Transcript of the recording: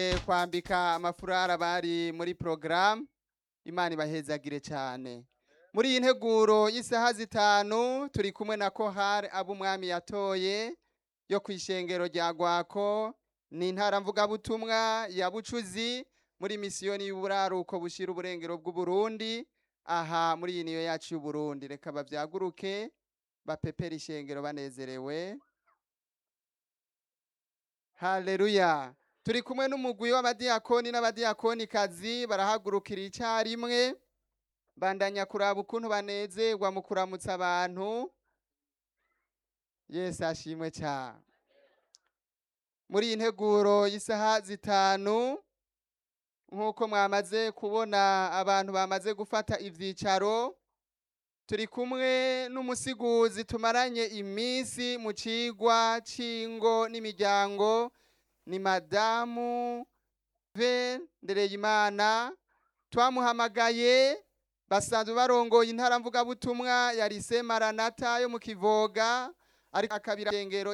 kwambika amafurara bari muri porogaramu imana ibahezagire cyane muri iyi nteguro y'isaha zitanu turi kumwe na kohari abo umwami yatoye yo ku ishengero rya gwako ni intara mvugabutumwa ya bucuzi muri misiyoni y'uburaruko bushyira uburengero bw'uburundi aha muri iyi niyo yacu y'uburundi reka babyaguruke bapepera ishengero banezerewe haleluya turi kumwe n'umugwi w'abadiyakoni n'abadiyakonikazi barahagurukira icyarimwe bandanya kuraba ukuntu banezerwa mu kuramutsa abantu yesu ashimwe cyane muri iyi nteguro y'isaha zitanu nk'uko mwamaze kubona abantu bamaze gufata ibyicaro turi kumwe n'umusiguzi tumaranye iminsi mu cigwa c'ingo n'imiryango ni madamu ve ndereyimana twamuhamagaye basanzwe barongoye intara mvugabutumwa ya lise maranata yo mu kivoga ariko akabira